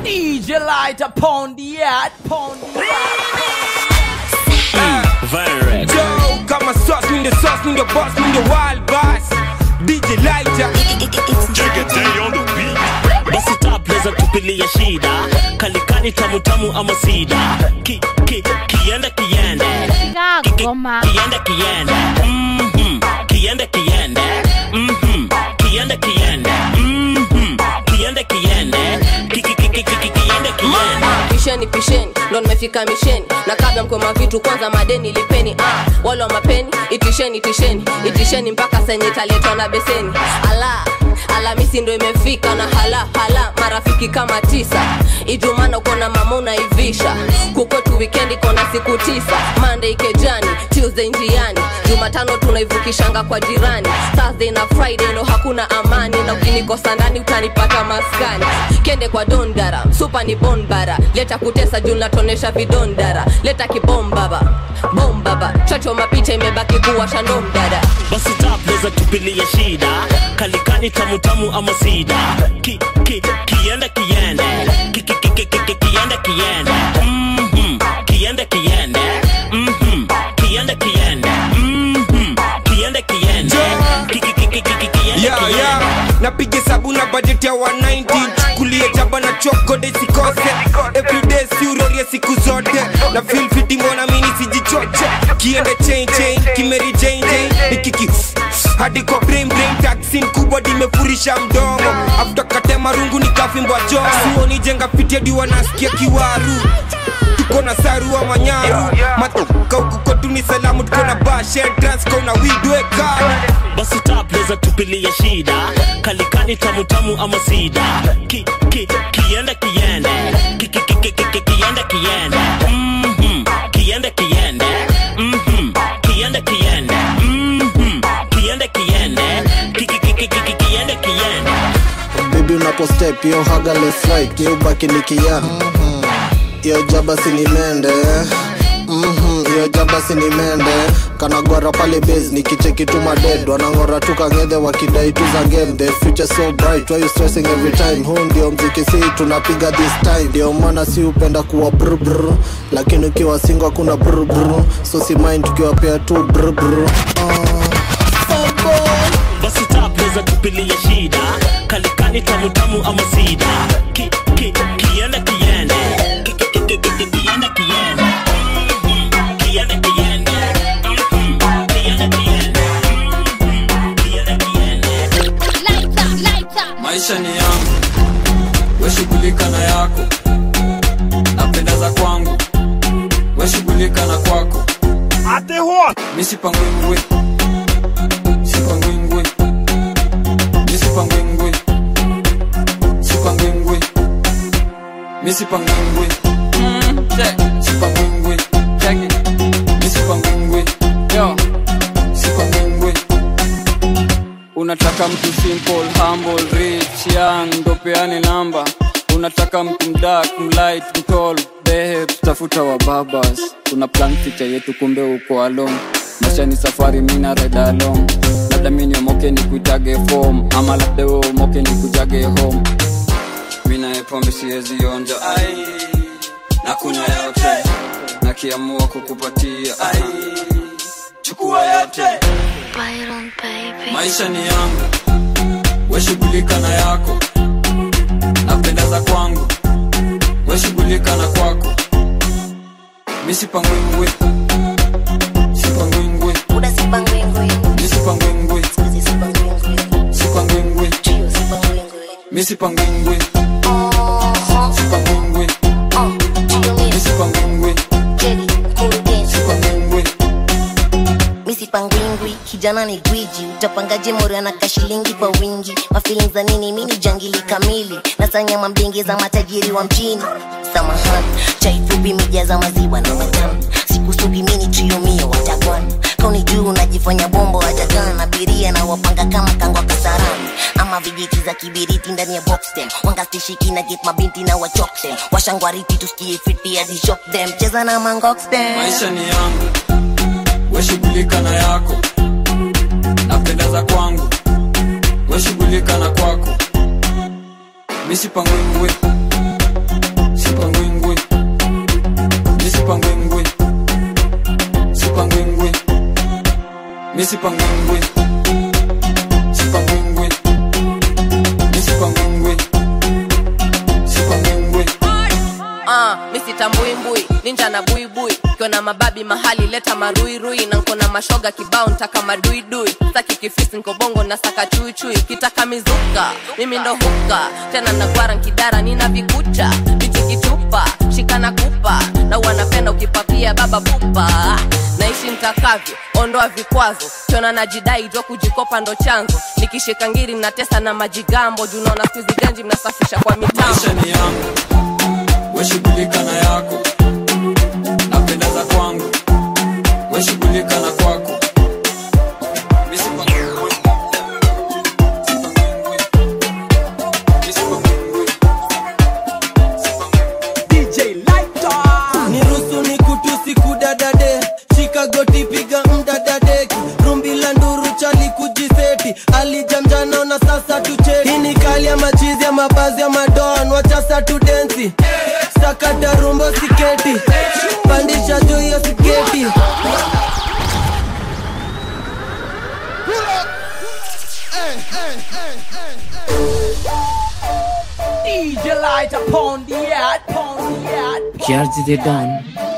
DJ light upon the yard, upon the Virex. Joe, kama sauce, mi ndio sauce, mi ndio boss, mi ndio wild boss. DJ Lighter. basi tapleza tupilia shida kalikani tamutamu ama sida ki, ki, kiende kiende Goma. kiende kiende Mhm. kiende kiende Mhm. kiende kiende Mhm. kiende kiende Ki- ki- ki- ki- ki- ki- kiende kiende pisheni pisheni ndo nimefika misheni na kabla mkoma vitu kwanza madeni lipeni ah, wale wa mapeni itisheni itisheni itisheni mpaka senye italetwa na beseni ala alamisi ndo imefika na hala hala marafiki kama tisa ijumana ukona mama unaivisha kukwetu wikendi kona siku tisa monday kejani tuesday njiani jumatano tunaivukishanga kwa jirani thursday na friday ndo hakuna amani na ukinikosa ndani utanipata maskani kende kwa dondara supa ni bonbara leta kutesa juu natonesha vidondara leta kibombaba bombaba chocho mapicha imebaki kuwa shandomdada basi tapleza tupilia shida kalikani tamutamu ama sida ki, ki, kiende kiende Ki- ki- ki- ki- ki- ki- kiende kiende Mhm. kiende kiende Mhm. kiende kiende Mhm. kiende kiende Ki- ki- ki- ki- ki- ki- kiende Yeah, kiende yeah. napiga sabu na budget ya 190 kulia jaba na chokode sikose everyday siurorie siku zote na feel fiti mbona mini sijichoche kiende chain chain kimeri chain chain nikiki hadi kwa brain brain taxin kubwa dimefurisha mdomo after kate marungu nikafimbwa joo suoni jenga fiti hadi wanasikia kiwaru tuko na saru wa manyaru matoka huku kwetu ni salamu tuko na bashe transco na widweka basi tapleza tupilia shida kalikani tamutamu ama sida ki, ki, kiende kiende Ki- ki- ki- ki- ki- ki- kiende kiende Mhm. kiende kiende Mhm. kiende kiende Mhm. kiende kiende Ki- ki- ki- ki- ki- ki- kiende kiende bibi unapostep yo haga left right yo baki nikia yo jaba sinimende Mhm, yo jaba sinimende kanagwara pale base nikicheki tu maded wanang'ora tu kang'edhe wakidai tu za game the future so bright why you stressing every time huu ndio mziki si tunapiga this time ndio maana si upenda kuwa brr lakini ukiwa singo hakuna brr so si mind tukiwapea tu brr basi tapleza tupilia shida kalikani tamutamu ama sida ki, ki, kiende kiende Ki- ki- ki- ki- ki- ki- kiende kiende Mhm. kiende kiende Mhm. kiende kiende Mhm. kiende kiende maisha ni yangu weshughulika na yako napendeza kwangu weshughulika na kwako mi sipangwingwi sipangwingwi mi sipangwingwi sipangwingwi mi sipangwingwi sipangwingwi mi sipangwingwi sipangwingwi unataka mtu simple humble rich young ndo peane namba unataka mtu mdak mlight mtol behe tutafuta wa babas una plan picha yetu kumbe uko along maisha ni safari mina reda along labda mini omoke ni kuitage fom ama labda we omoke ni kujage home mina pombe siwezi onja ai na kunywa yote nakiamua kukupatia ai chukua yote maisha ni yangu weshughulika na yako napendeza kwangu weshughulika na kwako mi sipangwingwi sipangwingwi mi sipangwingwi sipangwingwi mi sipangwingwi sipangwingwi mi sipangwingwi sipangwingwi misipangwingwi kijana ni gwiji utapangaje mori anaka shilingi kwa wingi mafilin za nini mini jangili kamili nasanyama mbingi za matajiri wa mjini samahani chaifupi mija za maziwa na matamu sikusugi mini triumio watakwan kauni juu unajifanya bombo wajagan abiria na wapanga kama kangwa kasarani ama vijiti za kibiriti ndani ya boxtem wangastishiki na get mabinti na wachoktem washangwariti tusikie fiti hadi shock them cheza na mangoxtem maisha ni yangu weshughulika na yako napendeza kwangu weshughulika na kwako misipangwingwi misipangwingwi sipangwingwi misipangwingwi sipangwingwi Ah, misitambuimbui ninja na buibui kiona mababi mahali leta maruirui na nkona mashoga kibao ntaka maduidui saki kifisi nkobongo na saka chuichui kitaka mizuka mimi ndo huka tena nagwara nkidara nina vikucha vichikitupa shikana kupa na wanapenda ukipapia baba pupa naishi ntakavyo ondoa vikwazo kiona najidai jwa kujikopa ndo chanzo nikishika ngiri natesa na majigambo junaona skuizi ganji mnasafisha kwa mitambo maisha ni yangu weshughulika na yako napendeza kwangu weshughulika na kwako Misipangwingwi. Sipangwingwi. Misipangwingwi. nirusu ni kutusi kudadade shikagoti piga mdadadeki rumbi la nduru chali kujiseti alijamjana na sasa tucheki hii ni kali ya machizi ya mabazi ya madon wachasa tudensi sakata rumbo siketi pandisha juu hiyo siketi DJ light upon the yard, upon the yard. Kiarzi they done.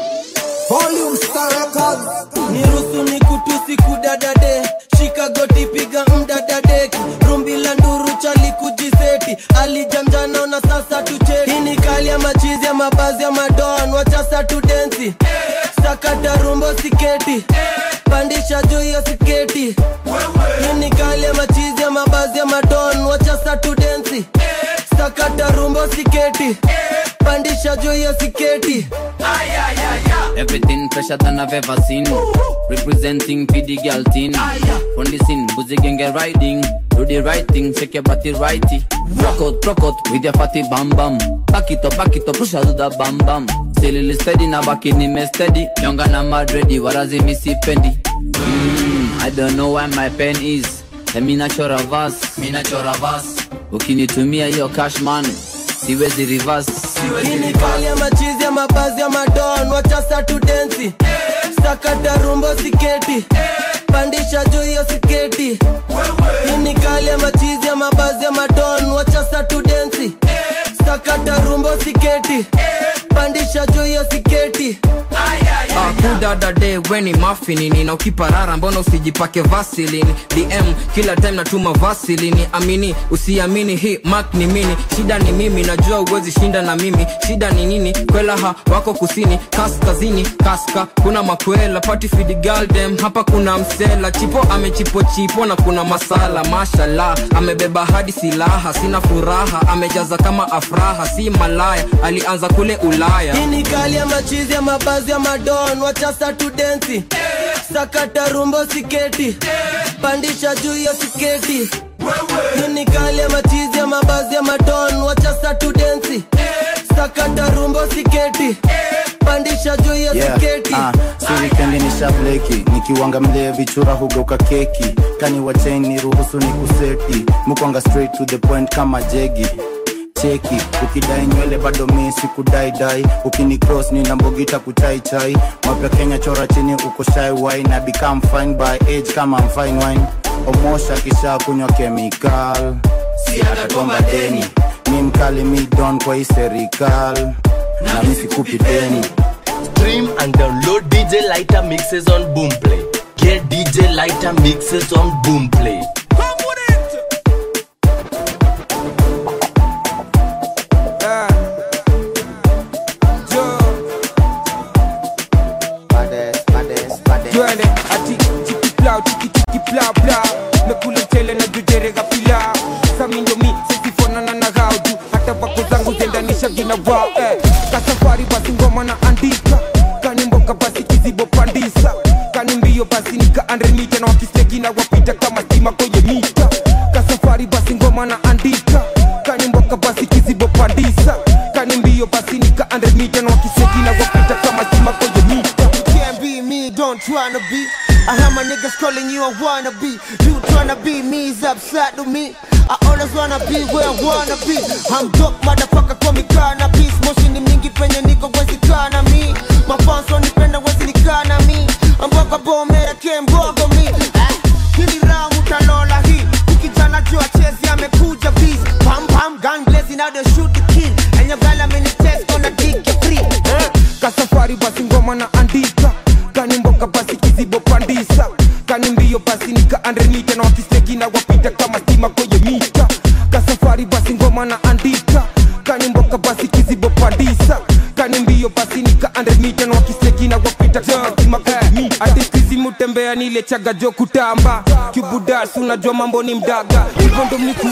nirusu ni kutusi kudadade shikagoti piga mdadadeki rumbi la nduru chali kujiseti alijamjana na sasa tucheki hii ni kali ya machizi ya mabazi ya madon wachasa tudensi sakata rumbo siketi pandisha juu hiyo siketi hii ni kali ya machizi ya mabazi ya madon wachasa tudensi sakata rumbo siketi pandisha juu hiyo siketi Everything fresher than I've ever seen. Representing for the girl teen. On the scene, boozy gang get riding. Do the right thing, shake your body righty. Rock out, rock out with your fatty bam bam. Back it up, back it up, push out to the bam bam. Still steady, now back in me steady. Younger na mad ready, what does it missy pendy? Mm, I don't know why my pen is. Let me not your verse, me not your verse. Ukinitumia hiyo cash man, siwezi reverse. hii ni kali ya machizi ya mabazi ya madon wachasa tudensi sakata rumbo siketi pandisha juu hiyo siketi hii ni kali ya machizi ya mabazi ya madon wachasa tudensi sakata rumbo siketi pandisha juu hiyo siketi kudadade weni mafinini na ukiparara mbona usijipake vasilini dm kila time natuma vasilini amini usiamini hii mak ni mini shida ni mimi najua uwezi shinda na mimi shida ni nini kwelaha wako kusini kaskazini kaska kuna makwela pati fidigaldem hapa kuna msela chipo amechipochipo na kuna masala mashala amebeba hadi silaha sina furaha amejaza kama afraha si malaya alianza kule ulaya hii ni kali ya machizi ya mabazi ya madon wachasa tudensi sakata rumbo siketi pandisha juu hiyo siketi hii ni kali ya machizi ya mabazi ya madon wachasa tudensi sakata rumbo siketi pandisha juu hiyo Yeah, siketi ah, si wikendi ni shableki nikiwanga mlee vichura hugeuka keki kani wachain ni ruhusu ni kuseti mukwanga straight to the point kama jegi cheki ukidai nywele bado mi sikudaidai ukini cross nina mbogita kuchaichai mapya kenya chora chini uko shy wine na become fine by age kama I'm fine wine omosha kisha kunywa chemical si atatomba deni mi mkali mi don kwa hii serikal na mi sikupi deni Stream and download DJ Lighter mixes on Boomplay. Get DJ Lighter mixes on Boomplay. twende ati chikiplau chikikiplau plau nakula mchele na jujerega pilau samindomi sisifonana na gauju hata vako zangu zendanisha vina wao eh. kasafari basi ngoma na andika kani mboka basi kizibo pandisa kani mbio basi nika andremita na wakisteki na wapita kama stima kwenye mita kasafari basi ngoma na andika kani mboka basi kizibo pandisa kani mbio basi nika andremita na wakisteki na wapita kama stima kwenye mita can't be me, don't tryna be. I heard my niggas calling you a wannabe. You tryna be me is upside to me. I always wanna be where I wanna be. I'm dope, motherfucker, call me cannabis. Moshi ni mingi penye niko wezi kana mi. Mafans wanipenda wezi nikana mi. Mboga bomera kembogo mi. Ah, your girl I'm in the test gonna dick you free eh? kasafari basi ngoma na andika kani mboka basi kizibo pandisa kani mbio basi nika andremita na wakisteki na wapita kama stima kwenye mita kasafari basi ngoma na andika kani mboka basi kizibo pandisa kani mbio basi nika andremita na wakisteki na wapita kama stima kwenye mita hadi mutembea nile chaga jo kutamba kibudas unajua mambo ni mdaga hivyo ndo mniku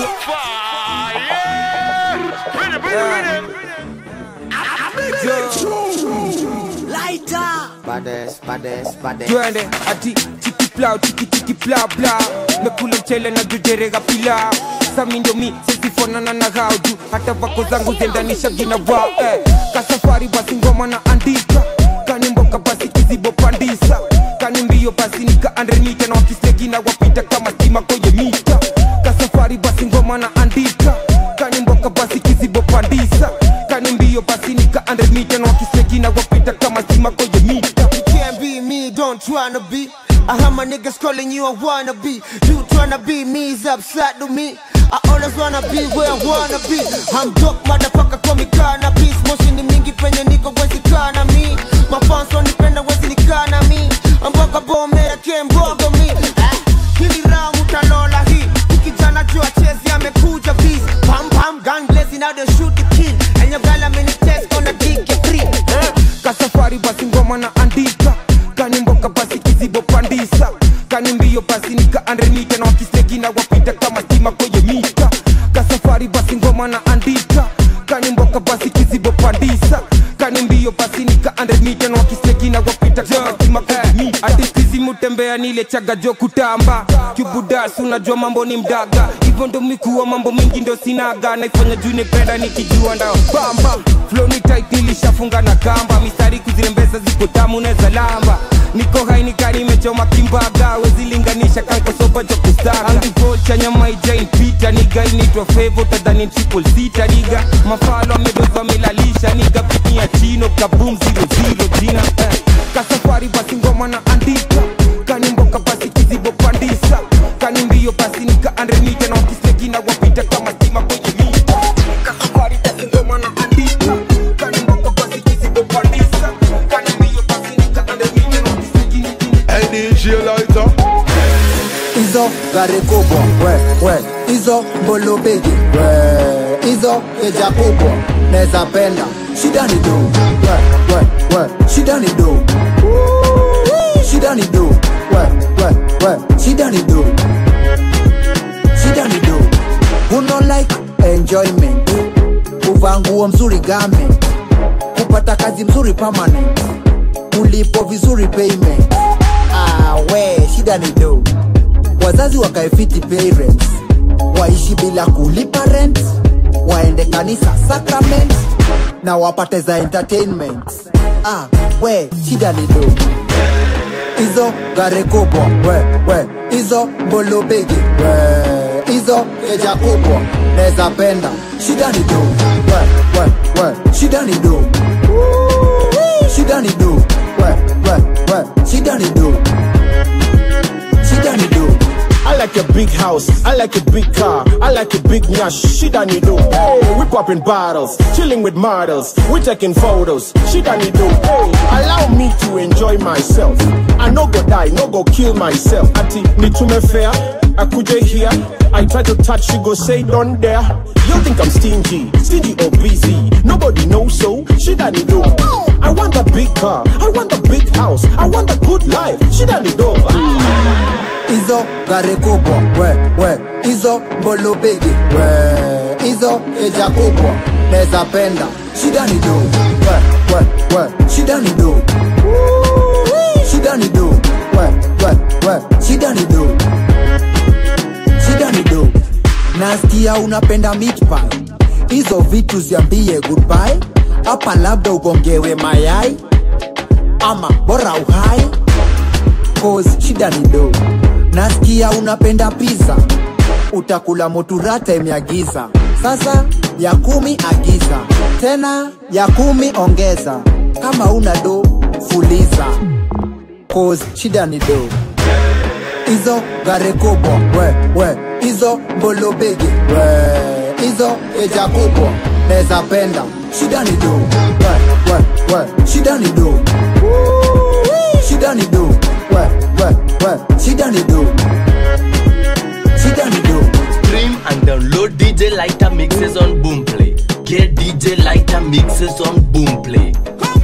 twende ati chiki plau chiki chiki plau plau mekula mchele na jujerega pilau sami ndio mi sesifonana na hao juu hata vako zangu zendanisha gina wao eh. kasafari basi ngoma na andika kani mboka basi kizibo pandisa kani mbio basi nika andrenita na wakistegi na wapita kama stima kwenye mita kasafari basi ngoma na andika kani mboka basi kizibo pandisa kani mbio basi nika andrenita na wakistegi na wapita kama stima kwenye mita You can't be me, don't tryna be. I heard my niggas calling you a wannabe. You tryna be me is upside to me. I always wanna be where I wanna be. I'm dope, motherfucker, call me cannabis. Moshi ni mingi penye niko wezi kana mi. Mafans wanipenda wezi nikana mi. Mboga bomera kembogo mi. Eh, Hili round utalola hii. Ukijana jua chezi amekuja biz. Pam pam gun blazing now they shoot the kill. And your girl I'm in the test gonna dig you free. Eh? kasafari basi ngoma na andika kani mboka basi kizibo pandisa kani mbio basi nika andrenita na wakistegi na wapita kama stima kwenye mita kasafari basi ngoma na andika kani mboka basi kizibo pandisa kani mbio basi nika andrenita na wakistegi na wapita kama stima kwenye mita hadi sizi mutembea nile chaga jo kutamba kibudas unajua mambo ni mdaga hivyo ndo mikuwa mambo mingi ndo sinaga naifanya juu nipenda nikijua ndao bamba flow ni tight nilishafunga na kamba mistari kuzirembeza ziko tamu neza lamba niko hai nikani imechoma kimbaga wezilinganisha kankosoba jo kustaga andivolcha nyama ijain pita niga inaitwa fevo tadhani triple sita niga mafalo amedoza melalisha niga pinia chino kabum zero zero jina eh. kasafari basi ngoma na andika kani mboka basi kizibo pandisa kani mbio basi nika andrenita na wakisteki na wapita kama stima kwenye mita kasafari basi ngoma na andika kani mboka basi kizibo pandisa kani mbio basi nika andrenita na wakisteki Hey DJ Lighter hizo gari kubwa we we hizo mbolo bigi we hizo keja kubwa neza penda shida ni do we we we shida ni do Woo, shida ni do we we we shida ni do shida ni do uno like enjoyment kuvaa nguo mzuri game kupata kazi mzuri permanent ulipo vizuri payment ah, we shida ni do wazazi wakaefiti parents waishi bila kulipa rent waende kanisa sacrament na wapate za entertainment ah, we shida ni do hizo gari kubwa we we hizo mbolo bigi we hizo keja kubwa neza penda shida ni do we we we shida ni do Woo, shida ni do we we we shida ni do shida ni do I like a big house, I like a big car, I like a big nyash, she done it do. Hey, we popping bottles, chilling with models, we taking photos, she done it do. Hey, allow me to enjoy myself. I no go die, no go kill myself. Ati, nitume fair, akuje here. I try to touch, she go say don't dare. You think I'm stingy, stingy or busy? Nobody knows so, she done it do. I want a big car, I want a big house, I want a good life, she done it do. hizo gari kubwa we we hizo mbolo bigi we hizo keja kubwa neza penda shida ni do we we we shida ni do Woo, shida ni do we we we shida ni do shida ni do nasikia unapenda meat pie hizo vitu ziambie goodbye hapa labda ugongewe mayai ama bora uhai cause shida ni do nasikia unapenda pizza utakula moturata imeagiza sasa ya kumi agiza tena ya kumi ongeza kama una do fuliza cause shida ni do hizo gari kubwa we we hizo mbolo bigi we hizo keja kubwa neza penda shida ni do we we we shida ni do shida ni do we we we shida ni do shida ni do Stream and download DJ Lighter mixes on Boomplay. Get DJ Lighter mixes on Boomplay.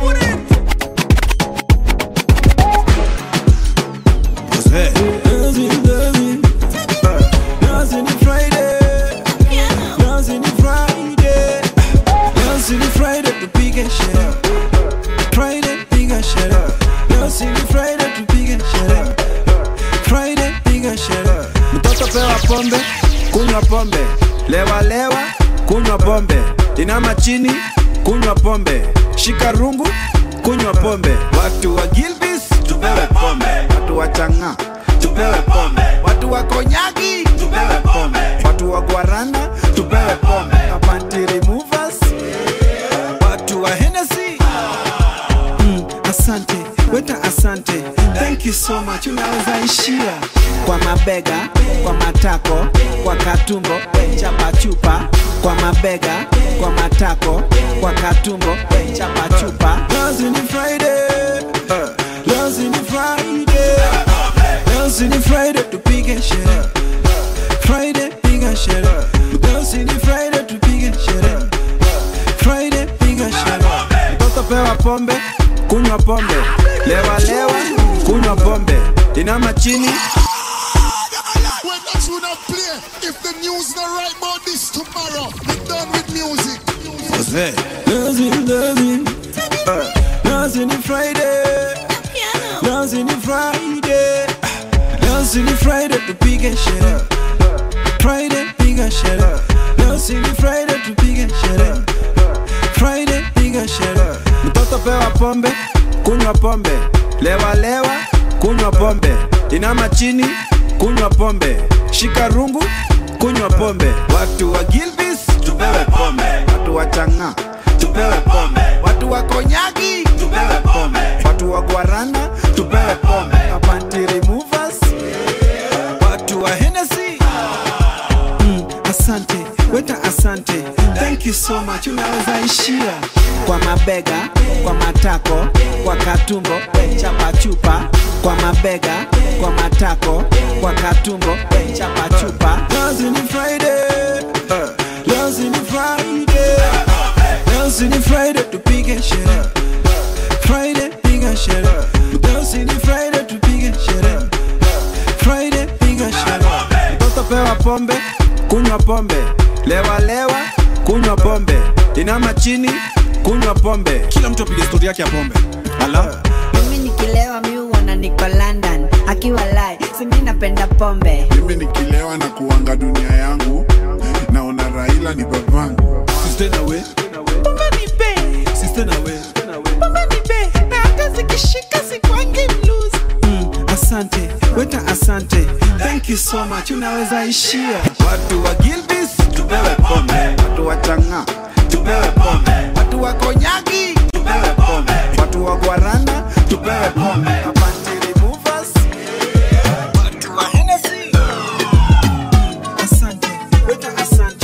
mtoto pewa pombe kunywa pombe lewa lewa kunywa pombe inama chini kunywa pombe shika rungu kunywa pombe watu wa gilbis tupewe pombe watu wa changa tupewe pombe watu wa konyagi tupewe pombe watu wa guarana tupewe pombe apanti removers watu wa Hennessy mm, asante weta asante thank you so much unaweza ishia kwa mabega kwa matako kwa katumbo chapa chupa kwa mabega kwa matako kwa katumbo chapa chupa Leo ni Friday uh, leo ni Friday leo ni Friday tupige sherehe Friday piga sherehe leo ni Friday tupige sherehe Friday piga sherehe mtoto pewa pombe kunywa pombe lewa lewa kunywa pombe inama chini When that tune not play, if the news not right about this tomorrow, we done with music. Jose. Leo ni uh, leo ni Friday leo ni Friday leo ni Friday tupige sherehe Friday piga sherehe leo ni Friday tupige sherehe Friday piga sherehe mtoto pewa pombe kunywa pombe lewa lewa kunywa pombe inama chini kunywa pombe shika rungu kunywa pombe watu wa gilbis tupewe pombe watu wa changa tupewe pombe watu wa konyagi tupewe pombe watu wa guarana tupewe pombe apanti removers watu wa Hennessy mm, asante weta asante thank you so much unaweza ishia kwa mabega kwa matako kwa katumbo chapa chupa kwa mabega kwa matako kwa katumbo chapa chupa leo ni Friday uh, leo ni Friday leo ni Friday tupige sherehe Friday piga sherehe leo ni Friday tupige sherehe Friday piga sherehe mtoto pewa pombe kunywa pombe lewa lewa kunywa pombe inama chini kunywa pombe kila mtu apige stori yake ya pombe ala mimi nikilewa mi uona niko london akiwa lai simi napenda pombe Mimi nikilewa na kuanga dunia yangu, naona Raila ni babangu. Sister na we, pombe ni be sister na we. pombe ni be na hata zikishika sikwangi blues Mm, asante weta asante thank you so much unaweza ishia watu wa gilbis tupewe pombe watu wa changa tupewe pombe watu wa konyagi tupewe pombe watu wa guarana tupewe pombe apanti removers watu wa Hennessy asante weta asante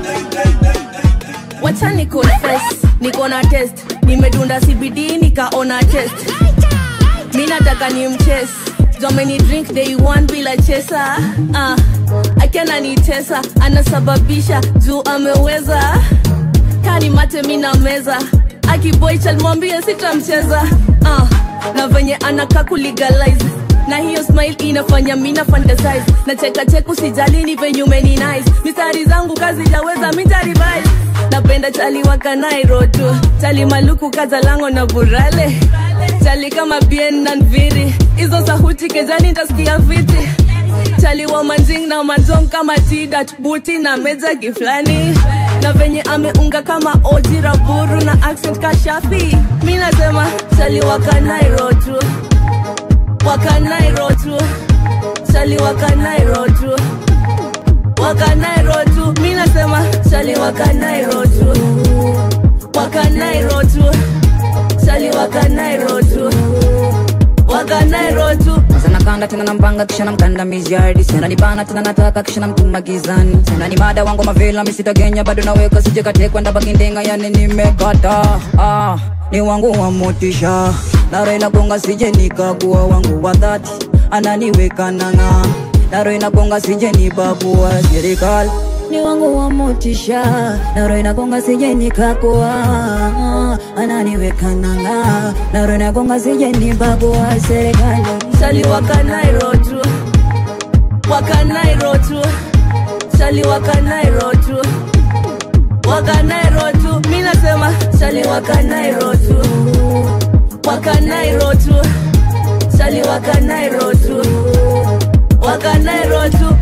wacha ni confess niko na test nimedunda cbd nikaona test mi nataka ni mches jomeni drink day one bila chesa uh, akiana nitesa anasababisha juu ameweza kani mate mi na meza akiboichal mwambie sitamcheza uh, na venye anaka kulegalize na hiyo smile inafanya mina fantasize na cheka cheku sijali ni venye umeni nice mistari zangu kazi jaweza mitarivise napenda chali wakanairo tu chali maluku kazalango na burale chali kama bien na nviri hizo sahuti kejani ntasikia viti chali wa manjing na manjong kama tidat buti na meja kiflani na venye ameunga kama oji raburu na accent kashafi mi nasema chali wakanairo tu wakanairo tu chali wakanairo tu wakanairo tu mi nasema chali wakanairo tu wakanairo tu chali wakanairo tu wakanairo tu sana nakanda tena nampanga kisha namkandamizia hadi sena nibana tena nataka kisha namtuma gizani tena ni mada wangu mavila misitagenya bado naweka sijekatekwenda bakindenga yani nimekata ah, ni wangu wa motisha naro inagonga sije nikakuwa wangu wa dhati ananiweka nanga naro inagonga sije nibabua serikali ni wangu wa motisha naro inagonga sije nikakuwa ananiweka nanga naro inagonga sije nibabua serikali Sali wakanairo tu Wakanairo tu Sali wakanairo tu Wakanairo tu Mi nasema Sali wakanairo tu Wakanairo tu Sali wakanairo tu Wakanairo tu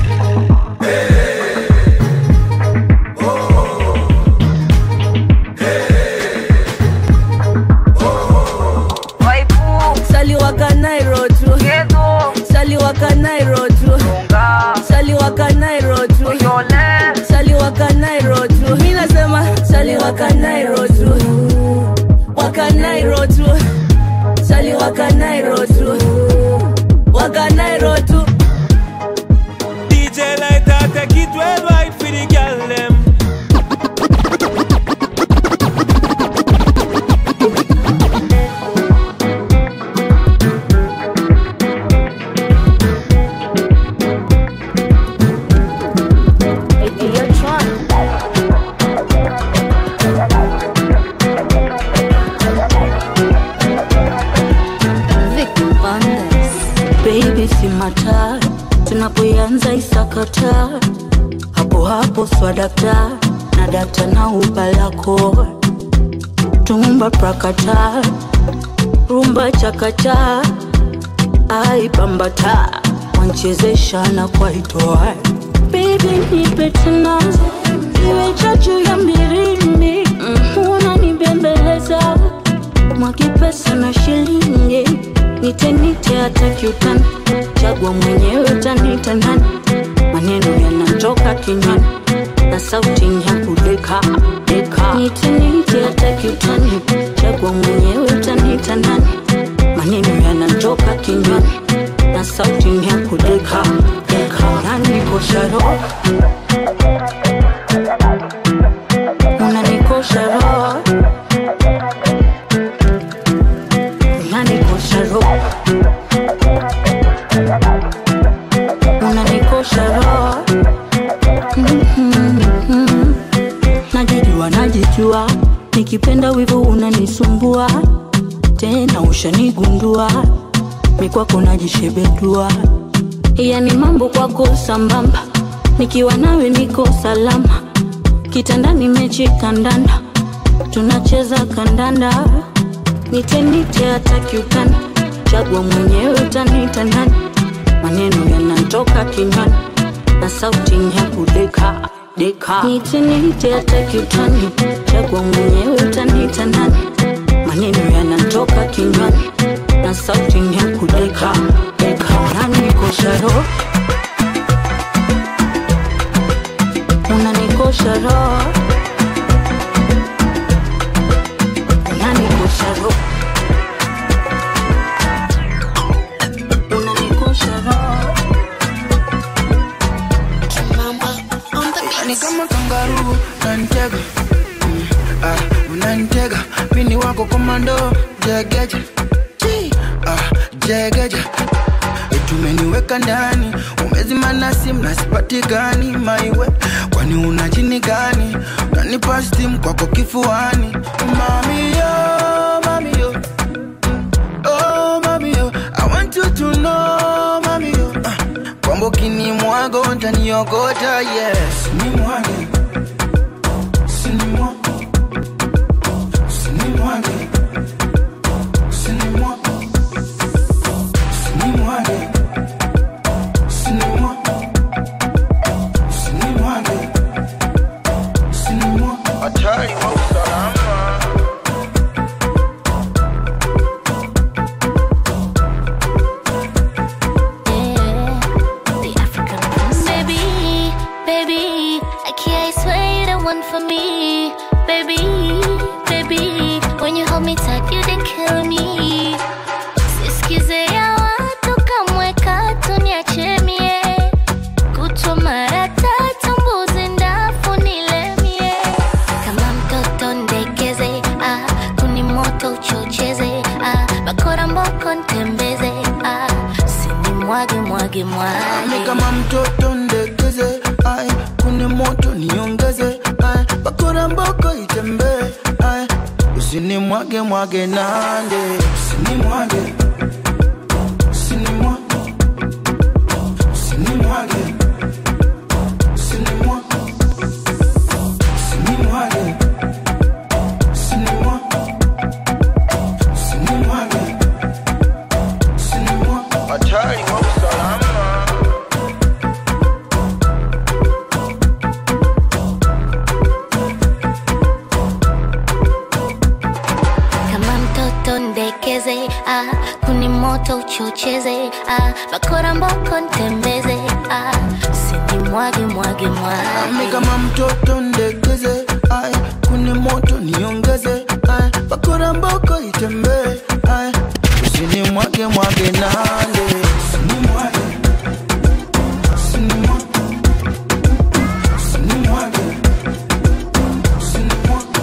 Sali wakanairo tu Sali wakanairo tu Sali wakanairo tu Sali wakanairo tu Mi nasema Sali wakanairo tu Wakanairo tu Sali wakanairo tu Wakanairo tu DJ Lighter, take it worldwide for the girl them. Baby si mata tunapoianza isakata hapo hapo swadakta na data na ubalako tumba prakata rumba chakata aipambata wanchezesha na kwaitoa Baby nipe tena iwe chachu ya mbirindi unanibembeleza mwaki pesa na shilingi nitenite hata kiutani chagua mwenyewe utanita nani maneno yanatoka kinywani na sauti ya kudeka deka nitenite hata kiutani chagua mwenyewe utanita nani maneno yanatoka kinywani na sauti ya kudeka deka unanikosha roho unanikosha roho unanikosha roho unanikosha roho Mhm. najijua najijua nikipenda wivu unanisumbua tena ushanigundua mikwako najishebedua yani mambo kwako sambamba nikiwa nawe niko salama kitandani mechi kandanda tunacheza kandanda nitenite hata kiutani chagua mwenyewe utanita nani maneno yanatoka kinywani na sauti ya kudeka deka nitenite hata kiutani chagua mwenyewe utanita nani maneno yanatoka kinywani na sauti ya kudeka deka unanikosha roho unanikosha roho unanikosha roho unanikosha roho ni kama kangaroo unanitega Mm, ah, unanitega mini wako komando jegeje Chi, ah, jegeje tumeniweka ndani umezimana simu na sipatikani maiwe kwani una jini gani unanipa stimu kwako kifuani mamiyo mamiyo oh mamiyo i want you to know mamiyo ah, kwamba ukinimwaga utaniogota yes ni mwage sinimwaga sinimwage sinimwaga sinimwage sinimwaga sinimwage sinimwaga hatari wa usalama Baby, baby, kama mtoto ndekeze ai kune moto niongeze ai bakora mboko itembee ai usini mwage mwage nande usini mwage usini mwage usini mwage usini mwage usini mwage usini mwage usini mwage usini mwage hatari kwa usalama kama mtoto ndekeze ah, kuni moto uchocheze ah, bakora mboko ntembeze ah, sini mwage mwage Ami mwage kama mtoto ndekeze ai kuni moto niongeze ai bakora mboko itembee ai usini mwage mwage nande usini mwage usini mwage usini mwage usini mwage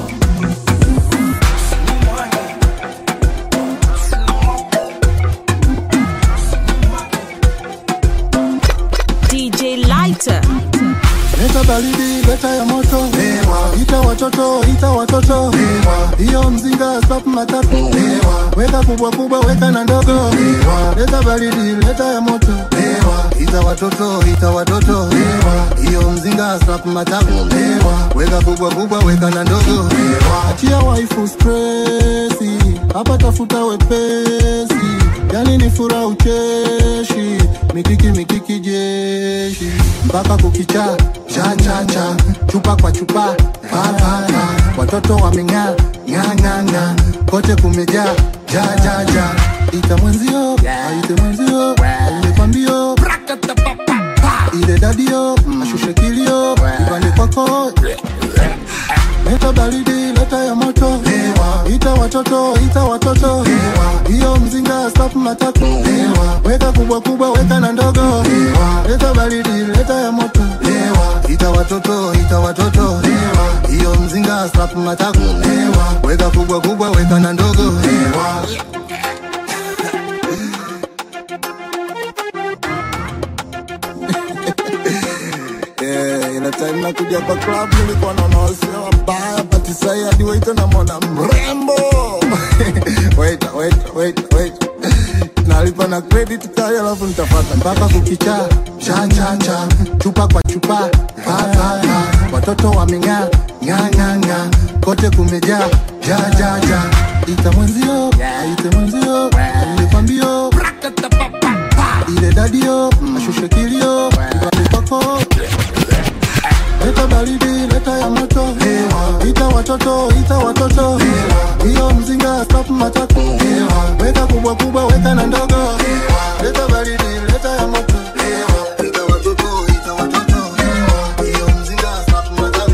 DJ Lighter. Leta baridi, leta ya moto Ita watoto, ita watoto Hiyo mzinga stop matatu Weka kubwa kubwa, weka na ndogo Leta baridi, leta ya moto Ita watoto, ita watoto Hiyo mzinga stop matatu Weka kubwa kubwa, weka na ndogo Achia waifu stressi Hapa tafuta wepesi Yani ni fura ucheshi Mikiki mikiki jeshi Mpaka kukicha cha cha cha Chupa kwa chupa pa pa pa Watoto wameng'aa ng'aa ng'aa ng'aa Kote kumejaa ja ja ja Ita mwenzio aite mwenzio Aende pambio Ile dadio ashushe kilio Ipande kwako Leta baridi, leta ya moto Ita watoto, ita watoto Hiyo mzinga stop matatu Weka kubwa kubwa, weka na ndogo Leta baridi, leta ya moto Ita watoto, ita watoto Hiyo mzinga stop matatu Weka kubwa kubwa, weka na ndogo Yeah, ila time nakuja kwa club nilikuwa naona wasee wabaya but sai hadi waita namwona mrembo wait wait wait wait nalipa na credit kali alafu nitafata mpaka kukicha cha cha cha chupa kwa chupa pa pa pa watoto wameng'aa ng'aa ng'aa ng'aa kote kumejaa ja ja ja ita mwenzio aite mwenzio nilikwambio ile dadio ashushe kilio ipande kwako Leta baridi, leta ya moto Ita watoto, ita watoto Hiyo mzinga stop matatu Weka kubwa kubwa, weka na ndogo Leta baridi, leta ya moto Ita watoto, ita watoto Hiyo mzinga stop matatu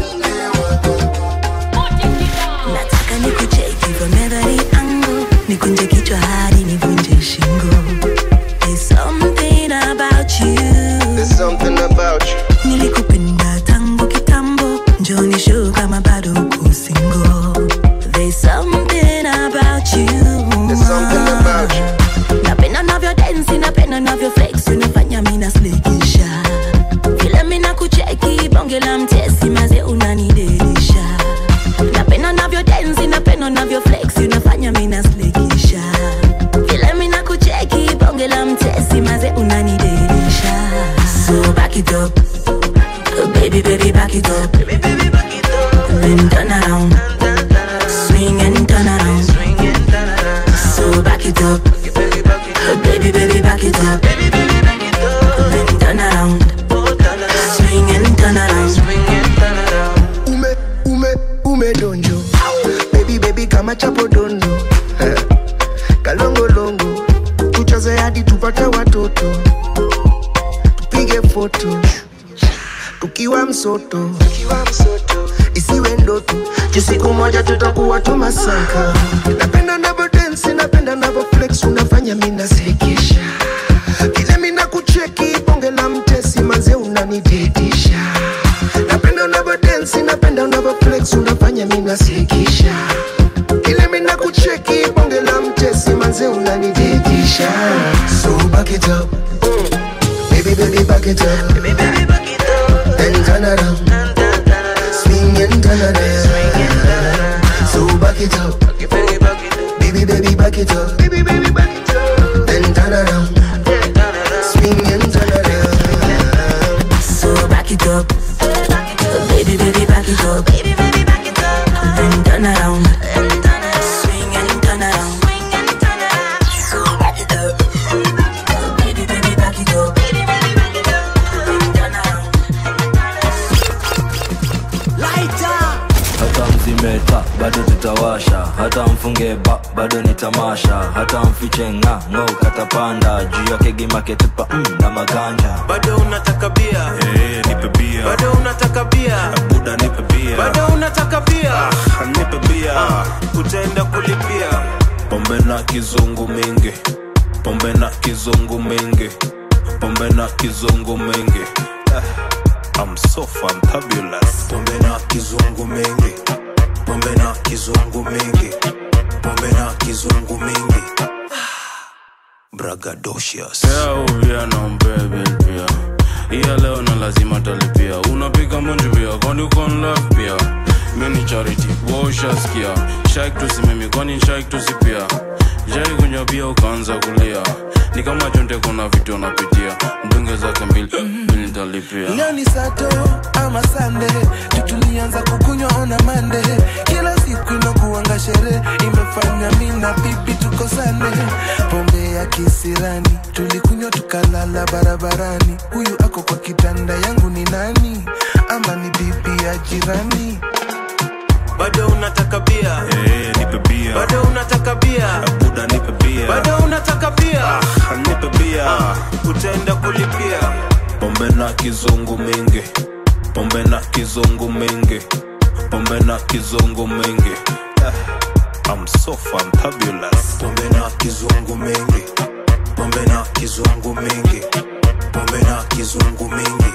nataka nikucheki from every angle nikunje kichwa hadi nivunje shingo There's something about you There's something about you nilikupenda tangu kitambo njoni show kama bado uko single There's something about you There's something about you napenda navyo densi napenda navyo flex unafanya mina slikisha vile mina kucheki bonge la mtesi maze unanidelisha napenda navyo densi napenda navyo flex unafanya mina slikisha vile mina kucheki bonge la mtesi maze unanidelisha so back it up Oh, baby baby back it up then turn around swing and turn around so back it up Oh, baby baby back it up then turn around swing and turn around ume ume ume donjo baby baby kama chapo dondo Eh, kalongolongo tucheze hadi tupate watoto tupige foto tukiwa msoto isiwe ndoto juu siku moja tutakuwa tumasaka napenda navo densi napenda navo flex unafanya minasekesha vile mina kucheki bonge la mtesi manze unanidedisha napenda unavo densi napenda unavo flex unafanya minasekesha vile mina kucheki bonge la mtesi manze unanidedisha so back it up baby baby back back it up. Baby, baby, back it up. Then turn around. Swing and turn around. So back it up. Baby, baby, back it up. Baby, baby, back it up. Then turn around. Swing and turn around. So back it up. Baby, baby, back it up. Baby, baby, back it up. Then turn around. Swing and turn around. So back it up. Baby, baby, back it up. Baby, baby, back it up. Then turn around. hata mzimeta bado tutawasha hata mfunge ba bado ni tamasha hata mfiche nga ngo katapanda juu yake gimaketupa mm, na maganja bado unataka bia hey, nipe bia bado unataka bia buda nipe bia bado unataka bia ah, nipe bia ah, utaenda kulipia pombe na kizungu mingi pombe na kizungu mingi pombe na kizungu mingi ah, I'm so fantabulous pombe na kizungu mingi pombe na kizungu mingi pombe na kizungu mingi bragadocious uvia na mbebe pia iya leo na lazima talipia unapiga munji pia kwani ukon love pia mini charity woshaskia shaik tusimimi kwani shaik tusipia jai kunywa pia ukaanza kulia ni kama chonte kuna vitu unapitia mdunge zake mbili mbili nitalipia leo ni sato ama sande tutulianza kukunywa ona mande kila siku inakuanga sherehe imefanya mi na bibi tukosane pombe ya kisirani tulikunywa tukalala barabarani huyu ako kwa kitanda yangu ni nani ama ni bibi ya jirani bado unataka bia hey, nipe bia bado unataka bia buda nipe bia bado unataka bia ah, nipe bia ah, utaenda kulipia pombe na kizungu mingi pombe na kizungu mingi pombe na kizungu mingi ah, I'm so fantabulous pombe na kizungu mingi pombe na kizungu mingi pombe na kizungu mingi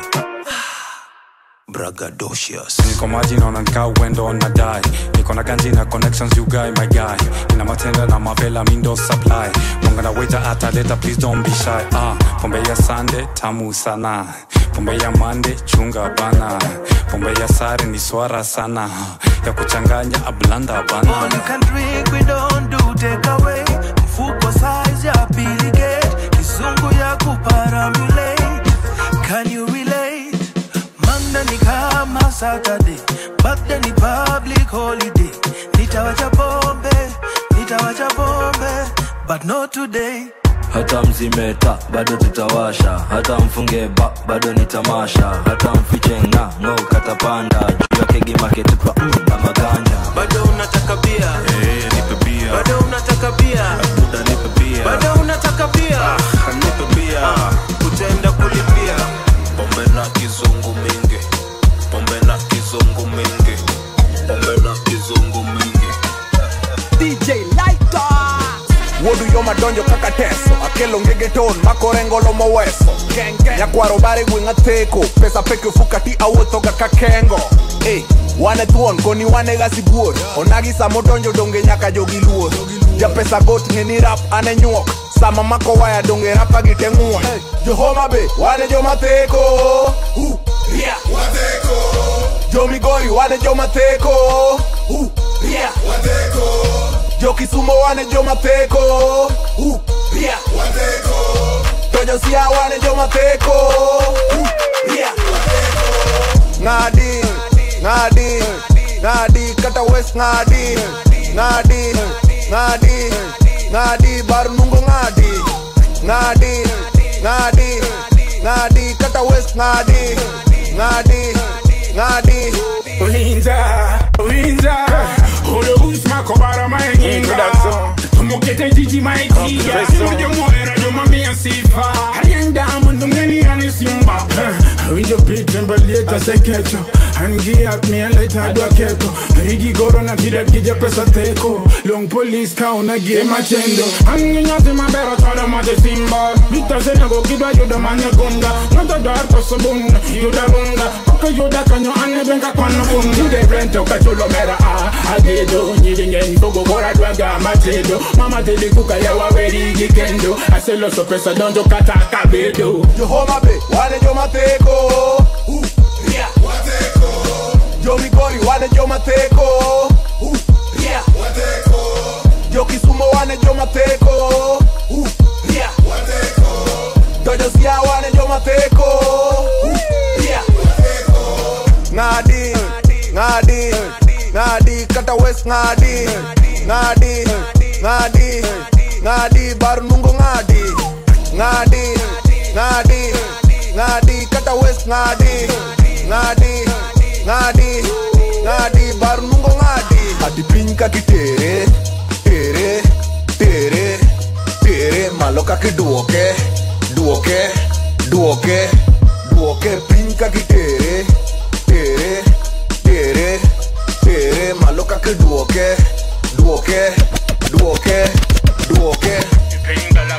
bragadocious niko maji naona nikaa uendo na dai niko na ganji na connections you guy my guy ina matenda na mavela mindo supply mwanga na waiter ataleta please don't be shy ah pombe ya sande tamu sana pombe ya mande chunga bana pombe ya sare ni swara sana ya kuchanganya ablanda bana All you can drink, we don't do take away. Mfuko size ya piligate, kizungu ya kuparamulate. Can you relate? Manda ni kama Saturday, back then ni public holiday. Nitawacha pombe, nitawacha pombe, but not today. hata mzimeta bado tutawasha hata mfunge ba bado ni tamasha hata mfiche nga ngo katapanda juu yake gimaketupa mm, na maganja bado unataka bia hey, nipe bia bado unataka bia buda nipe bia bado unataka bia ah, nipe bia ah, utaenda kulipia pombe na kizungu mingi pombe na kizungu mingi pombe na kizungu mingi DJ Lighter. wuodu yo madonjo kaka teso akelo ngege ton makorengolo moweso nyakwaro bare gweng'a theko pesa peke ofuka ti awuothoga ka kengo Ey, wane thuon koni wane ga sibuor onagi sama odonjo donge nyaka jogi luor japesa got ng'eni rap ane nyuok sama mako waya donge rapa gi te ng'uon johoma be wane joma theko uh, yeah. jomigori wane joma theko uh, yeah. jokisumo wane joma theko uh, yeah. to josia wane joma theko uh, yeah. ng'adi ng'adi ng'adi kata wes ng'adi ng'adi ng'adi ng'adi bar nungo ng'adi ng'adi ng'adi ng'adi kata wes ng'adi ng'adi ng'adi Winza, winza, ule usma kobara mainginga Tumukete jiji maitia, moja moera jo mamia sifa Hayenda mundu ngeni yani simba Winjo pite mbalieta sekecho Angia mia leta dua keko Rigi goro na kida kija pesa teko Long police ka unagie machendo Angi nyati mabero toda mate simba Vita senego kidwa yuda manye gunga Nota dar koso bunga, yuda bunga Waka yoda kanyo ane benga kwano bum Nude brento kachulo mera a Agedo nyiringen togo kora dwaga matedo Mama teli kuka yawa weri gikendo Aselo so pesa donjo kata kabedo Yo homa be, wane yo mateko. Uh, yeah. Mateko. Yo Migori, wane yo mateko. Uh, yeah. Mateko. Yo Kisumu, wane yo mateko. Uh, yeah. Mateko. Dojo Sia, wane yo mateko. Uh, yeah. Ngadi, ngadi, ngadi, kata west ngadi, ngadi, ngadi, ngadi, baru nungo ngadi, ngadi, ngadi, ngadi, kata west ngadi, ngadi, ngadi, ngadi, baru nungo ngadi. Ati piny kaki tere, tere, tere, tere, malo kaki duoke, duoke, duoke, duoke, piny kaki tere, tere, tere, tere, malo kaki duoke, duoke, duoke, duoke.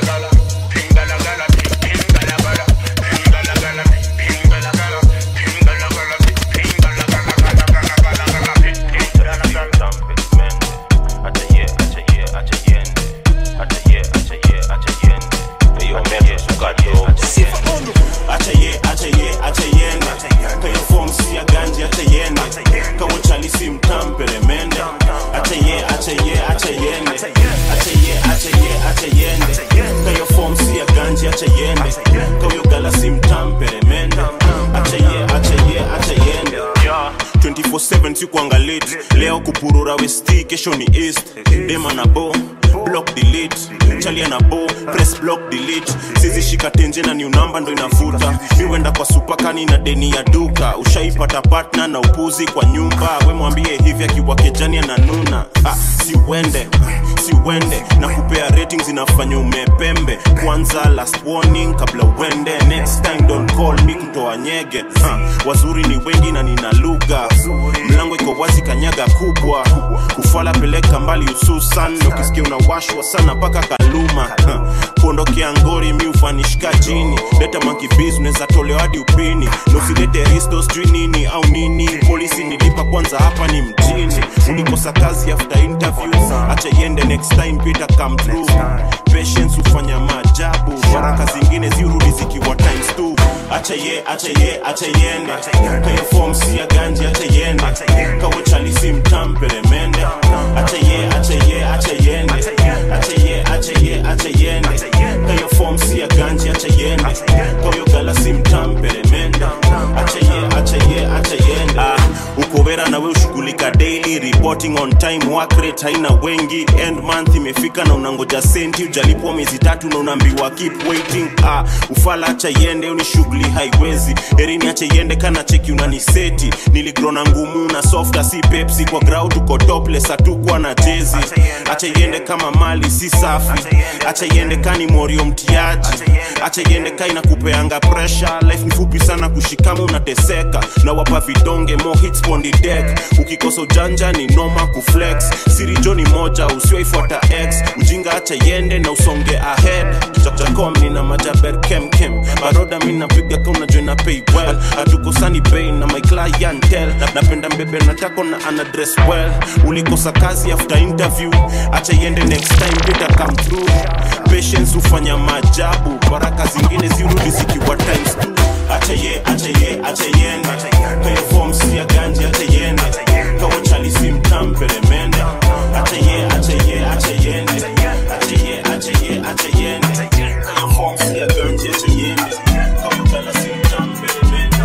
sikuangalit leo kupurura westi kesho ni east dema na bo block delete chalia na bo press block delete sizishika tenje na new number ndo inavuta miwenda kwa supakani na deni ya duka ushaipata partner na upuzi kwa nyumba we mwambie hivi akiwa kejani ananuna ah, siwende siwende na kupea ratings inafanya umepembe kwanza last warning kabla uende next time don't call me kutoa nyege ha, wazuri ni wengi na nina lugha mlango iko wazi kanyaga kubwa kufala peleka mbali hususan ukisikia unawashwa sana mpaka kaluma ha, kuondokea ngori mi ufanishika chini leta monkey business atolewa hadi upini na usilete risto sijui nini au nini polisi nilipa kwanza hapa ni mjini ulikosa kazi after interview acha iende next time pita come through patience hufanya maajabu baraka zingine zirudi zikiwa times two acha ye acha ye acha yende kaya form si ya ganji acha yende kawo chali si mtampere mende acha ye acha ye acha yende acha ye acha ye acha yende kaya form si ya ganji acha yende kawo gala si mtampere mende acha ye acha ye acha yende ah ukobera na we ushughulika daily reporting on time work rate haina wengi end month imefika na unangoja senti ujalipwa miezi tatu na unaambiwa keep waiting ah ufala acha yende ni shughuli haiwezi erini acha yende kana cheki unaniseti niligrona ngumu na softa si pepsi kwa grau tuko topless hatukwa na jezi acha yende kama mali si safi acha yende kani morio mtiaji acha yende ka inakupeanga pressure life ni fupi sana kushikama unateseka na wapa vidonge more hits on the deck ukikosa ujanja ni noma kuflex sirijo ni moja usiwaifuata x ujinga acha yende na usonge ahead jakom nina majaber kemkem baroda mi napiga ka unajua na pay well hatukosani bei na my clientel napenda mbebe natako na ana dress well ulikosa kazi after interview acha yende next time pita come through patience hufanya maajabu baraka zingine zirudi zikiwa times two acha ye acha ye acha yende kaya form si ya ganji acha yende kawo chali si mtampere mende acha ye acha ye acha yende acha ye acha ye acha yende kaya form si ya ganji acha yende kawo chali si mtampere mende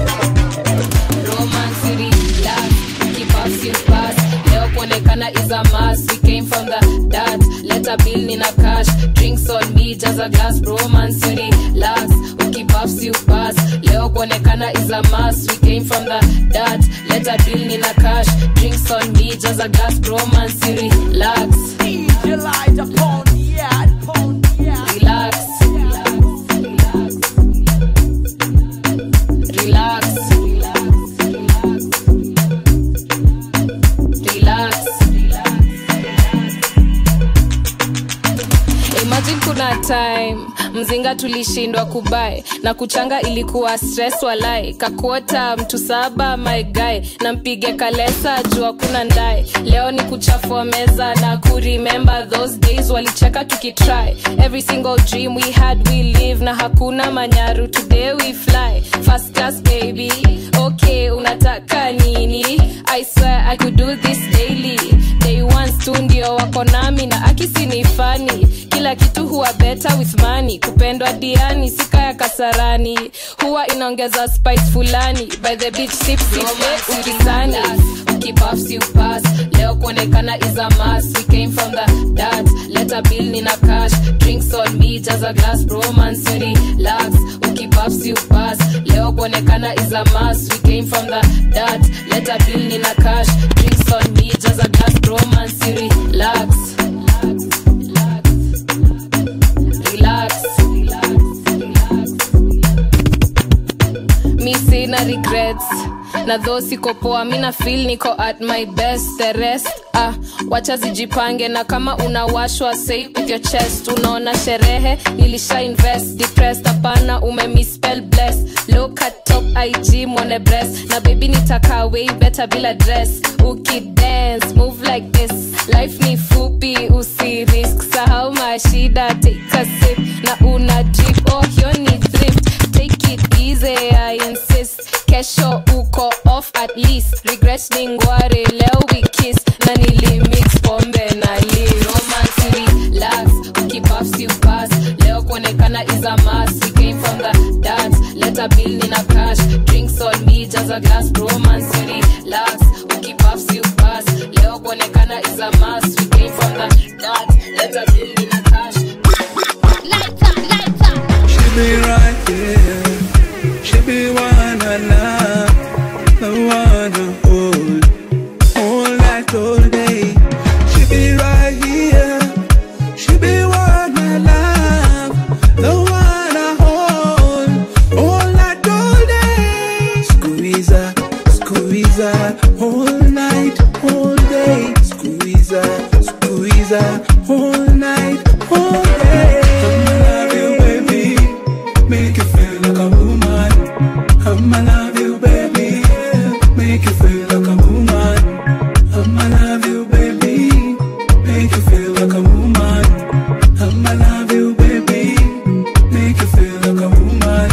romance relax keep up your pass leo kuonekana is a must we came from the dot let a bill nina cash drinks on me just a glass romance relax we keep up your pass leo kuonekana is a must we came from the dot let a bill nina cash drinks on me just a glass romance relax DJ light upon the yard, upon the yard. relax relax relax imagine kuna time mzinga tulishindwa kubae na kuchanga ilikuwa stress walai kakuota mtu saba my guy na mpige kalesa juu hakuna ndae leo ni kuchafua meza na kuremember those days walicheka tukitry every single dream we had we live na hakuna manyaru today we fly first class baby okay unataka nini i swear i could do this daily day ones tu ndio wako nami na akisi ni fani kila kitu huwa better with money kupendwa diani sika ya kasarani huwa inaongeza spice fulani by the beach sip sip hey, ukisani ukibuff you pass leo kuonekana is a must we came from the dot letter bill nina cash drinks on me jaza glass romance relax ukibuff you pass leo kuonekana is a must we came from the dot letter bill nina cash drinks on me jaza glass romance relax relax mi sina regrets na dho siko poa mi na feel niko at my best the rest ah, wacha zijipange na kama unawashwa say with your chest unaona sherehe nilisha invest depressed hapana umemispell bless look at top ig mwone breast na baby nitaka way better bila dress ukidance move like this life ni fupi usirisk sahau mashida take a sip na una drip oh hiyo ni thrift take it easy i insist kesho uko off at least regret ni ngware leo we kiss na nilimix pombe na li romance relax ukibuffs you pass leo kuonekana is a must we came from the dance letter bill nina cash drinks on me jaza glass romance relax ukibuffs you pass leo kuonekana is a must we came from the dance letter bill nina cash She be right here. She be one I love, the one I hold, all night, all day. She be right here. She be one I love, the one I hold, all night, all day. Squeeze her, squeeze her, all night, all day. Squeeze her, squeeze her, all night, all day. I'ma love you, baby. Make you feel like a woman. I'ma love you, baby. Make you feel like a woman. I'ma love you, baby. Make you feel like a woman. I'ma love you, baby. Make you feel like a woman.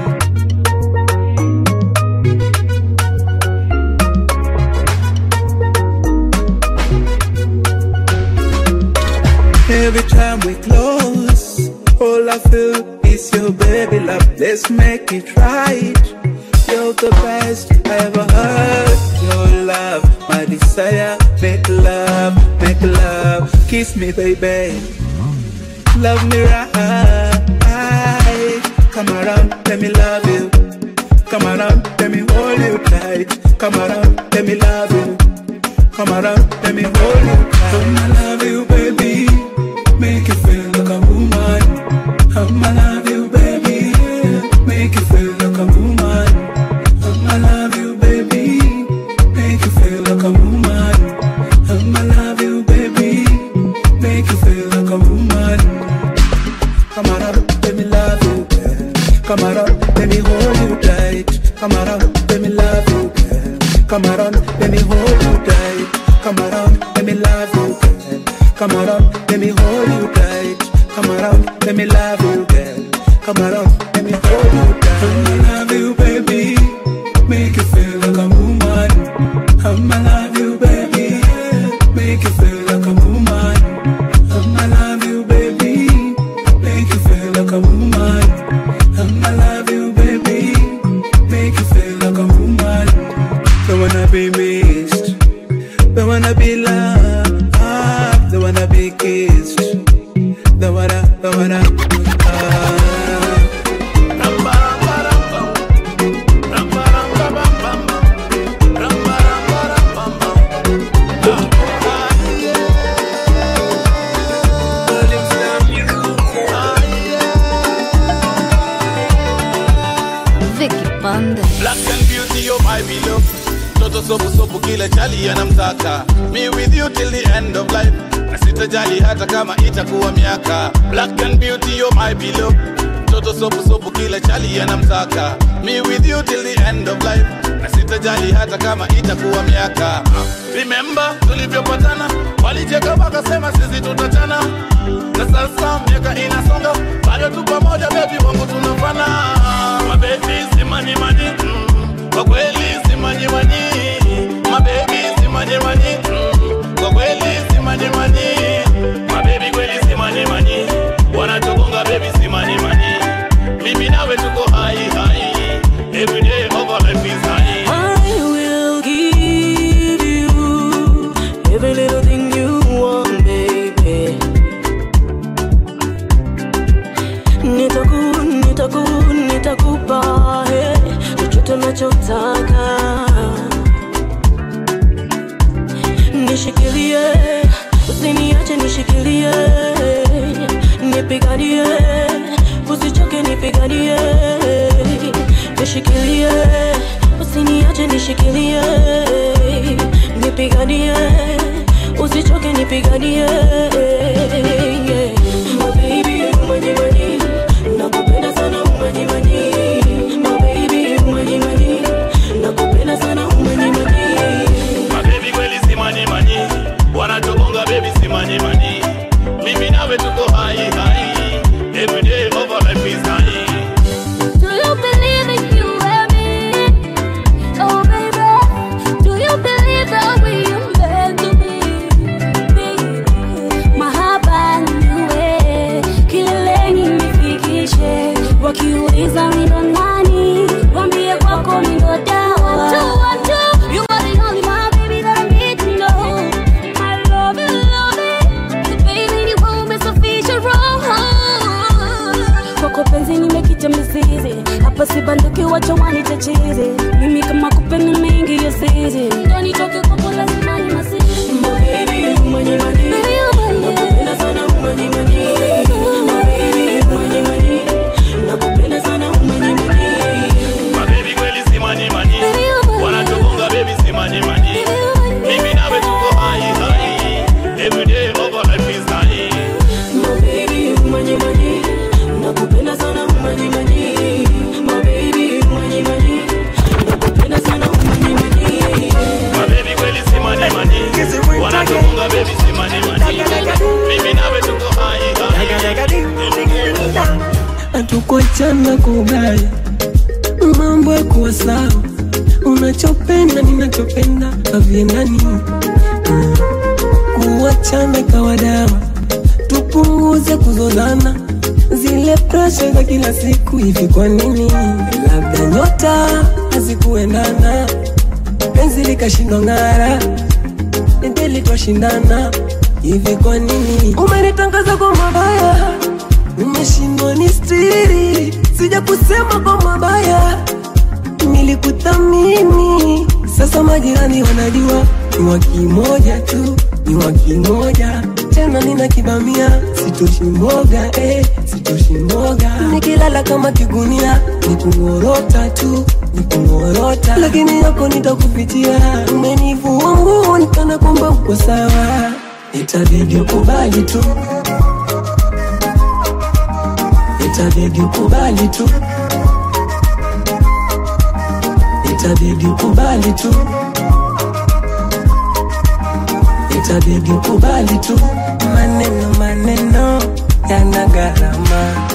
Every time we close, all I feel is your baby love. Let's make it right. You're the best I ever heard. Your love, my desire. Make love, make love. Kiss me, baby. Love me right. Come around, let me love you. Come around, let me hold you tight. Come around, let me love you. Come around, let me hold you tight. I'ma love you, baby. Make you feel like a woman. I'ma love you, baby. Make you feel like a woman. I'ma love you, baby. Make you feel like a woman. I'ma love you, baby. Make you feel like a woman. Come around, let me love you, girl. Come around, let me hold you tight. Come around, let me love you, girl. Come around, let me hold you tight. Come around, let me love you, girl. Come around, let me hold you tight. Come around, let me love you, girl. Come around, let me hold you tight. I'ma love you, baby. Make you feel like a woman. I'ma love you, baby. Make you feel like a woman. I'ma love you, baby. Make you feel like a woman. I'ma love you, baby. Make you feel like a woman. Don't wanna be missed. Don't wanna be loved. Don't wanna be kissed. Don't wanna, don't wanna. ah. sopu sopu kile chali anamtaka me with you till the end of life na sitajali hata kama itakuwa miaka black and beauty you're my beloved mtoto sopu sopu kile chali anamtaka me with you till the end of life na sitajali hata kama itakuwa miaka remember tulivyopatana walicheka wakasema sisi tutatana na sasa miaka inasonga bado tu pamoja bebi wangu tunafana mabebi simanyimani mm, kwa kweli simanyimani mabebi simanyimani mm, kwa kweli simanyimani mabebi kweli simanyimani wanatugonga bebi simanyimani mimi nawe tuko hai hai every day of our life is high I will give you every little thing you want, baby. Nitaku, nitaku, nitakupa eh, chochote unachotaka. Nishikilie, usiniache nishikilie, nipiganie, usichoke nipiganie, nishikilie, usiniache nishikilie, nipiganie, usichoke nipiganie. My baby, mwenye mwenye, nakupenda sana mwenye mwenye. My baby, mwenye mwenye, nakupenda sana mwenye mwenye. mabebi kweli simanyimani wanatugonga bebi simanyimani mimi nawe tuko hai hai every day of our life is high Do you believe in you and me? Oh baby, do you believe that we are meant to be? Mahaba niwe kileleni nifikishe, wakiuliza mi ndo nani, wambie kwako mi ndo dawa. Two, one, two, you are the only my baby that I need to know. I love you, love it, so baby ni wewe umesafisha roho kwako penzi nimekita mizizi hapa sibanduki wacha wanite chizi mimi kama kupenda mengi ya sizi ndo nitoke kwako lazima ni masizi mabebi mwenye mani nakupenda sana mwenye mani mabebi mwenye mani nakupenda sana mwenye mani mabebi kweli simanyimani wanatugonga bebi simanyimani mimi nawe tuko hai hai every day of our life is high mabebi mwenye mani nakupenda sana mwenye mani mabebi mwenye mani nakupenda sana mwenye mani mabebi kweli simanyimani wanatugonga bebi simanyimani mimi nawe tuko hai hai hatukuachana kwa ubaya, mambo ya kuwa sawa, unachopenda ninachopenda haviendani. Mm. Kuachana kawa dawa, tupunguze kuzozana, zile presha za kila siku. Hivi kwa nini? Labda nyota hazikuendana, penzi likashindwa ng'ara, endeli twashindana. Hivi kwa nini umenitangaza kwa mabaya? umeshindwa ni stiri, sija kusema kwa mabaya, nilikuthamini. Sasa majirani wanajua ni wa kimoja tu, ni wa kimoja tena, nina kibamia, sitoshi mboga eh, sitoshi mboga. Nikilala kama kigunia, ni kung'orota tu, ni kung'orota, lakini yako nitakupitia. Umenivua nguo nikana kwamba uko sawa, itabidi ukubali tu itabidi ukubali tu, itabidi ukubali tu, itabidi ukubali tu. Maneno maneno yana gharama.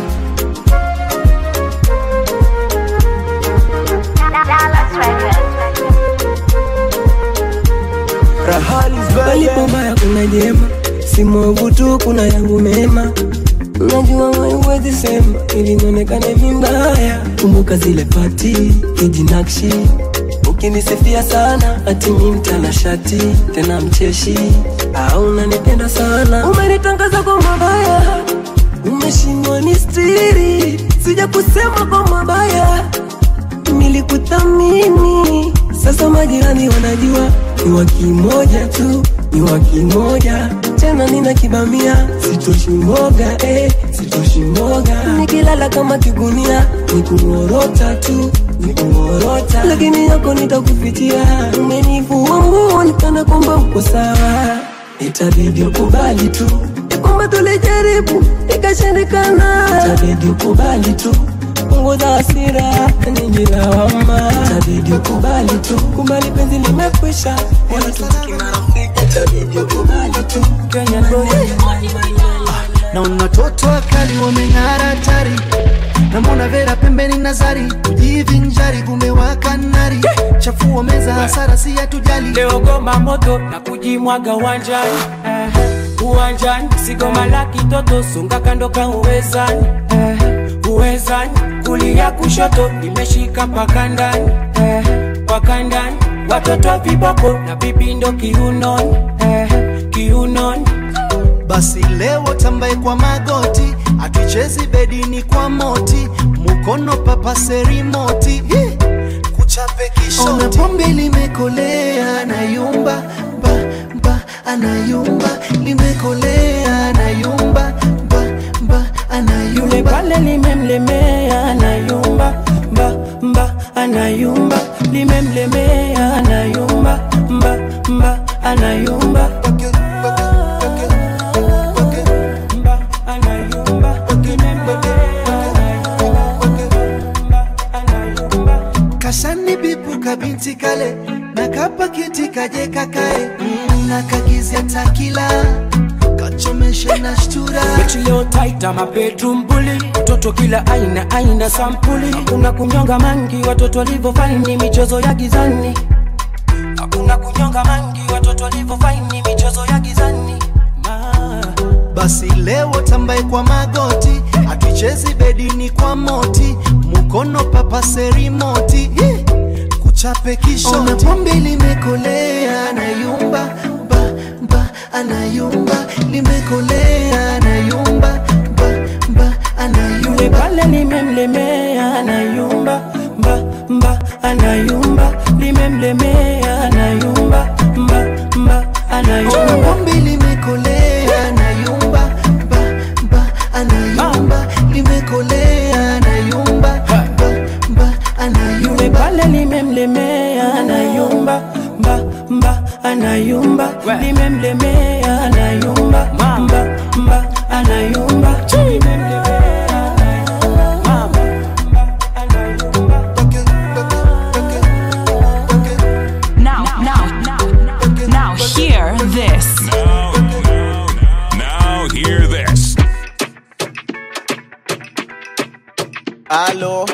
Palipo baya kuna jema, si mwovu tu, kuna yangu mema Najua wewe huwezi sema ili nionekane vibaya. Kumbuka zile pati kijinakshi, ukinisifia sana ati mi mtanashati tena mcheshi, au unanipenda sana. Umenitangaza kwa mabaya, umeshindwa ni stiri, sija kusema kwa mabaya, nilikuthamini. Sasa majirani wanajua ni wa kimoja tu, ni wa kimoja tena, nina kibamia, sitoshi mboga eh, sitoshi mboga. Nikilala kama kigunia, ni kung'orota tu, nikungorota lakini yako nitakufichia umenivua nguo nikana kwamba uko sawa itabidi ukubali tu ya kwamba tulijaribu ikashindikana itabidi ukubali tu punguza hasira nyingi lawama itabidi ukubali tu kubali penzi limekwisha wala tubaki marafiki itabidi ukubali tu Kenya na unatoto wakali wameng'ara tari namona vera pembeni nazari kujivinjari kumewaka nari chafua meza hasara si hatujali leo goma moto na kujimwaga uwanjani eh, uwanjani sigoma la kitoto sunga kando ka uwezani eh, uwezani kulia kushoto nimeshika mpaka ndani eh, mpaka ndani watoto viboko na vipindo kiunoni eh, kiunoni basi leo tambaye kwa magoti atuchezi bedini kwa moti mukono papase rimoti Hi! kuchape kishona pombe limekolea anayumba ba, ba, anayumba limekolea anayumba ba, ba, anayumba yule pale limemlemea anayumba mba mba anayumba limemlemea anayumba mba mba anayumba kashani bipu kabinti kale na kapakiti kaje kakae mm, na kagizia takila kachomeshe na shtura mechi leo taita mabedroom bully mtoto kila aina aina sampuli hakuna kunyonga mangi watoto walivyofaini michezo ya gizani hakuna kunyonga mangi watoto walivyofaini michezo ya gizani basi leo tambaye kwa magoti atuchezi bedini kwa moti mukono papase rimoti Hi! kuchape kishona pombe limekolea anayumba ba, ba, anayumba limekolea anayumba ba, ba, anayumba yule pale limemlemea anayumba mba mba anayumba limemlemea anayumba mba mba anayumba pombe limekolea anayumba ba, ba, anayumba limekolea anayumba ba, ba, anayumba yule pale limemlemea anayumba mba mba anayumba limemlemea anayumba mba mba anayumba Now, now, now, now, hear this. Now, now hear this. Alo.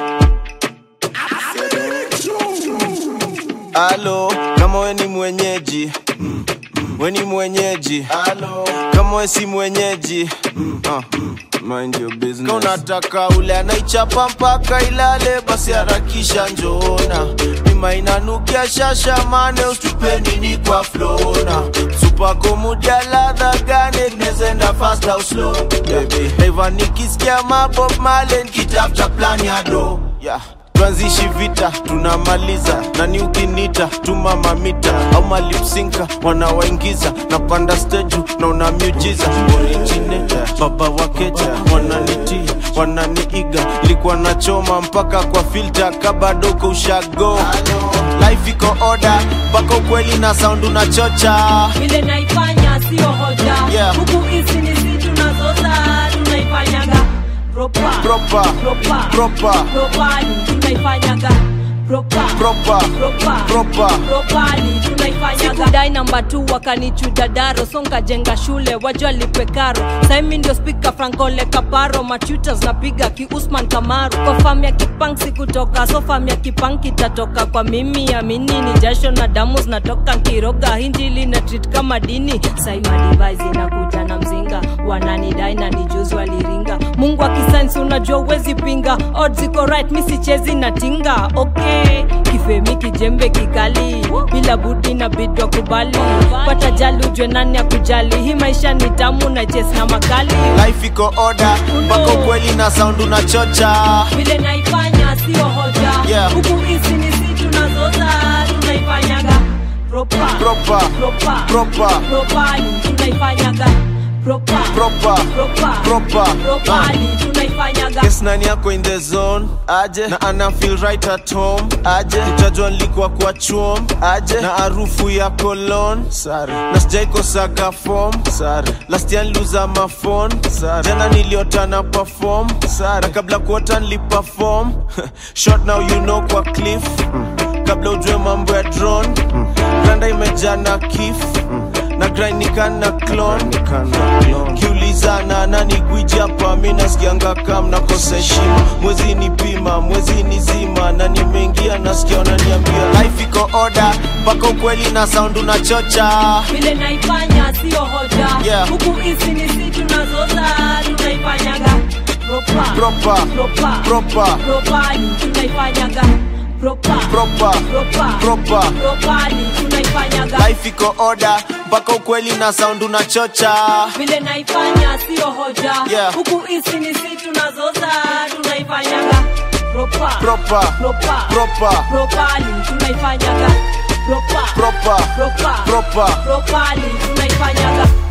Alo, kama we ni mwenyeji we ni mwenyeji Alo. kama we si mwenyeji uh, mind your business. Kama unataka ule anaichapa mpaka ilale basi harakisha njoona mima inanukia shasha mane usitupeni ni kwa flona supako mudia ladha gane nezenda fast au slow baby Naiva nikisikia mabob male nikitafuta plan ya do yeah tuanzishi vita tunamaliza nani ukinita tuma mamita au malipsinka wanawaingiza napanda steju na una miujiza originator baba wakeja wananitia wananiiga likuwa nachoma mpaka kwa filta kabadoko ushago life iko oda mpaka ukweli na sound unachocha vile naifanya sio hoja Yeah. huku hizi ni si tunazoza tunaifanyaga propa Proper. propa Proper. propali tunaifanyaga propa Proper. propa Proper. propali tunaifanyaga sikudai namba tu wakanichuja daro songa jenga shule wajua lipe karo saimi ndio spika frankole kaparo machutas napiga kiusman kamaru kwa fam ya kipanksi kutoka so fam ya kipang kitatoka kwa mimi amini ni jasho na damu zinatoka nkiroga hinjili na treat kama dini saimadivais inakuja na mzinga wananidai na nijuzi waliringa mungu akisainsi unajua uwezi pinga odds iko right mi sichezi na tinga okay kifemi kijembe kikali bila budi na bidwa kubali pata jali ujwe nani akujali hii maisha ni tamu na jes na makali life iko oda mpaka ukweli na sound unachocha vile naifanya sio hoja Yeah. huku hizi ni si tunazoza tunaifanyaga propa Proper. propa Proper. propali tunaifanyaga propa Proper. propa Proper. propali tunaifanyaga Yes, nani yako in the zone aje na ana feel right at home aje utajua nilikuwa kwa chuom aje na harufu ya cologne sare na sijaikosaga form sare last year niliuza mafon sare jana niliota na perform sare na kabla kuota niliperform short now you know kwa cliff kabla ujue mambo ya drone randa imejaa na kif na grainikana clone kiulizana nani gwiji hapa mi nasikianga kam nakosa heshima mwezi ni pima mwezi ni zima na nimeingia nasikia wananiambia life iko oda mpaka ukweli na sound unachocha vile naifanya sio hoja Yeah. huku hizi ni si tunazoza tunaifanyaga propa Proper. propa Proper. propali tunaifanyaga propa Proper. propa Proper. propali tunaifanyaga life iko oda mpaka ukweli na sound unachocha vile naifanya sio hoja Yeah. huku hizi ni si tunazoza tunaifanyaga propa Proper. propa Proper. propali tunaifanyaga propa Proper. propa Proper. propali tunaifanyaga